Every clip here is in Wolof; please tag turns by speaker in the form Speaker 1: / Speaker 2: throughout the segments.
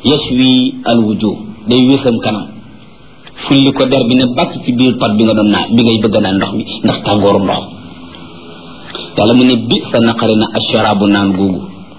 Speaker 1: yashwi al wujuh day wésam kanam fulli ko der bi ne bàcc ci biir pat bi nga doon naan bi ngay bëgg naan ndox mi ndax tàngooru ndox yàlla mu ne bi sa naqari na asharaabu naan googu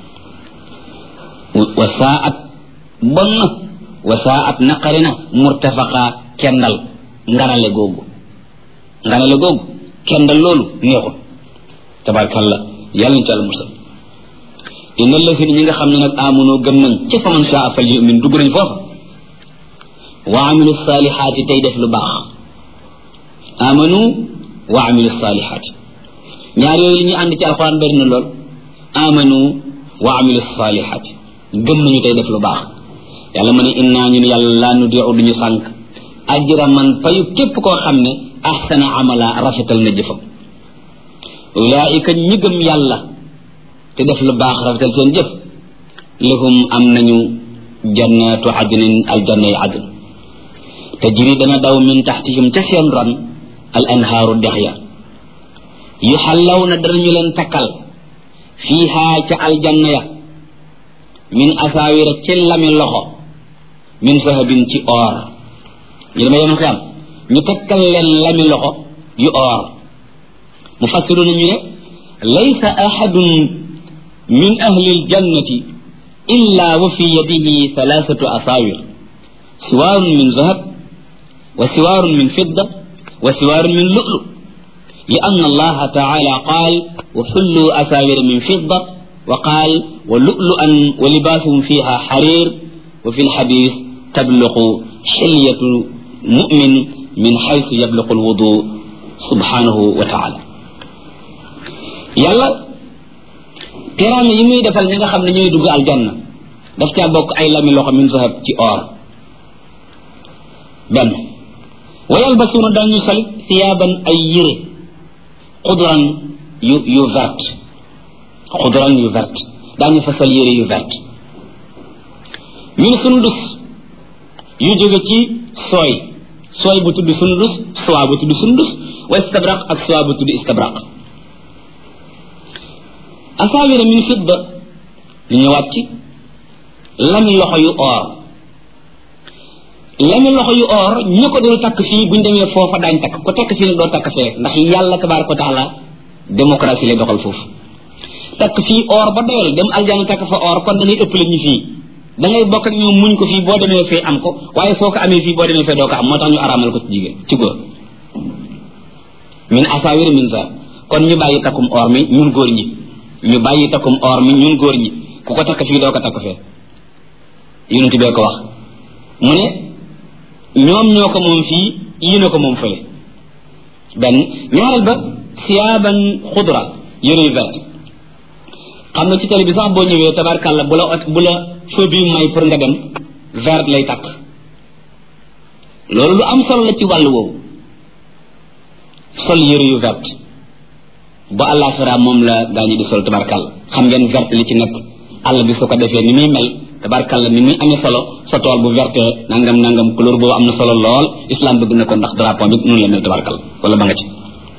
Speaker 1: wa saat bon na wa saat naqari na murtafaqa kendal nganale googu nganale googu kendal loolu neexul tabarkalla yàlla ñu ci àlla musal inna lasina ñi nga xam ne nag amunoo gëm nañ ci fa man shaa fal yumin dugg nañ foofa wa amilu salihaati tey def lu baax amanu wa amilu salihaati ñaar yooyu li ñu ànd ci alxuraan bari na lool amanu wa amilu salihaati gëm nañu tey def lu baax yàlla ma ne innaa ñun yàlla laa nudiu duñu sànq ajra man payu képp koo xam ne ahsana amala rafetal na jëfam ulaika ñi gëm yàlla te def lu baax rafetal seen jëf lahum am nañu jannatu adnin aljanna yi adn tajri dana daw min taxtihim ca seen ron al anhaaru dex ya yuxallaw na danañu leen takkal fiihaa ca aljanna ya min asaawira ci lami loxo min sahabin ci or ñu dama yemal xiyam ñu takkal leen lami loxo yu or mu fassiru nañu ne laysa ahadun min ahli aljannati illa wa fi yadihi thalathatu asaawir siwaarun min zahab wa siwaarun min fidda wa siwaarun min lu'lu لأن الله تعالى قال وحلوا أساور من فضة وقال ولؤلؤا ولباسهم فيها حرير وفي الحديث تبلغ حلية مؤمن من حيث يبلغ الوضوء سبحانه وتعالى يلا teraanga yi muy defal ñi nga xam ne ñooy dugg aljanna daf caa bokk ay lami loxo min zahab ci or benn wa yalbasuuna dañu sol siyaaban ay yére xudran yu yu vert xudran yu vert daañu fa sol yére yu vert min sundus yu jóge ci sooy sooy bu tudd sundus soie bu tudd sundus wa istabraq ak soie bu tudd istabraq asaawira min fidda lu ñëwaat ci lami loxo yu or lami loxo yu or ñu ko dul takk fii buñ demee foofa daañ takk ko takk fii nag doo takk fee ndax yàlla tabaraka wa taala démocratie lay doxal foofu takk fii or ba doyal dem aljana takk fa or kon da ngay ëppale ñu fii da ngay bokk ak ñoom muñ ko fii boo demee fee am ko waaye soo ko amee fii boo demee fee doo ko am moo tax ñu araamal ko ci jigéen ci góor min asaawira min za kon ñu bàyyi takkum or mi ñun góor ñi ñu bàyyi takkum or mi ñun góor ñi ku ko takk fii doo ko takk fee yonent bee ko wax mu ne ñoom ñoo ko moom fii yii na ko moom fële benn ñaareel ba siyaaban xudra yëre yu vert xam nga ci télé bi sax boo ñëwee tabarkàlla bu la bu la feu bi may pour nga dem vert lay takk loolu lu am solo la ci wàll woowu sol yëre yu vert ba àllaaxira moom la gaa ñi di sol tabarkàlla xam ngeen vert li ci nekk àll bi su ko defee ni muy mel tabarkàlla ni muy amee solo sa tool bu verte nangam nangam couleur boobu am na solo lool islam bëgg na ko ndax drapeau bi noonu la mel tabarkàlla wala ba nga ci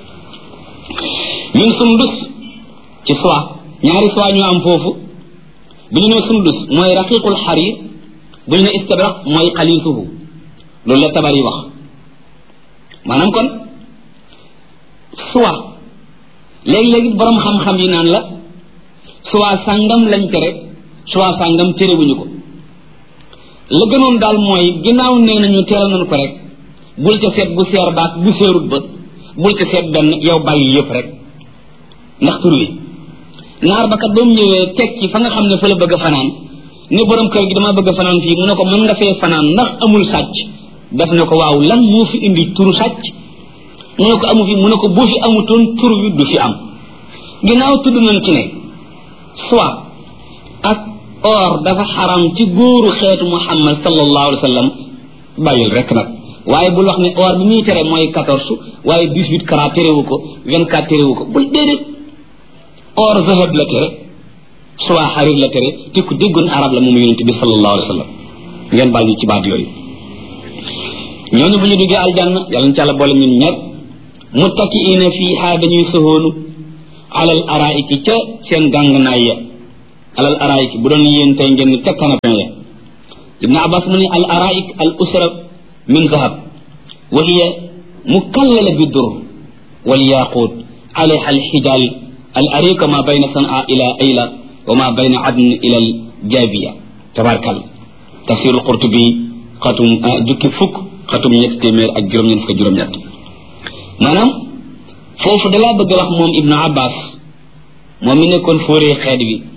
Speaker 1: min sundus ci soie ñaari soie ñu am foofu bu ñu ne sundus mooy raqiqul xarir bu ñu ne istabraq mooy xalisuhu loolu la tabar yi wax maanaam kon soie léegi-léegi borom xam-xam yi naan la soie sàngam lañ tere soie sàngam terewuñu ko la gënoon daal mooy ginnaaw nee nañu teeral nañu ko rek bul ca seet bu seer baak bu seerut ba bul ca seet benn yow bàyyi yëpp rek ndax tur wi naar ba kat ba mu ñëwee teg ci fa nga xam ne fa la bëgg a fanaan ne borom kër gi dama bëgg a fanaan fii mu ne ko mën nga fee fanaan ndax amul sàcc def na ko waaw lan moo fi indi turu sàcc mu ne ko amu fi mu ne ko bu fi amutoon tur wi du fi am ginnaaw tudd nañ ci ne soit ak or dafa xaram ci góoru xeetu muhammad sallallahu alayhi wa sallam bàyyil rek nag waaye bul wax ne or bi muy tere mooy quatorze waaye dix huit carat terewu ko vingt quatre terewu ko bul déedéet or zahab la tere soit xarir la tere te ku déggoon arab la moom yonente bi sallallahu alayhi wa sallam ngeen baal ñu ci baat yooyu ñooñu bu ñu duggee aljanna yàlla na ci àlla boole ñun ñëpp muttakiina fiiha dañuy soxoonu alal araiki ca seen gàngnaay ya alal araiki bu doon yéen tey ngeen ni ca canapé ya ibnu abbas mu ne al araik al usra min zahab wa hiya mukallala bi dur wal yaqut alayha al hijal al arika ma bayna san'a ila ayla wa ma bayna adn ila al jabiya tabarkal tafsirul qurtubi xatum jukki fukk xatum ñett téeméer ak juróom-ñett fukk juróom-ñett maanaam foofu dalaa bëgg a wax moom ibnu abbas moom mi nekkoon fóoree xeet bi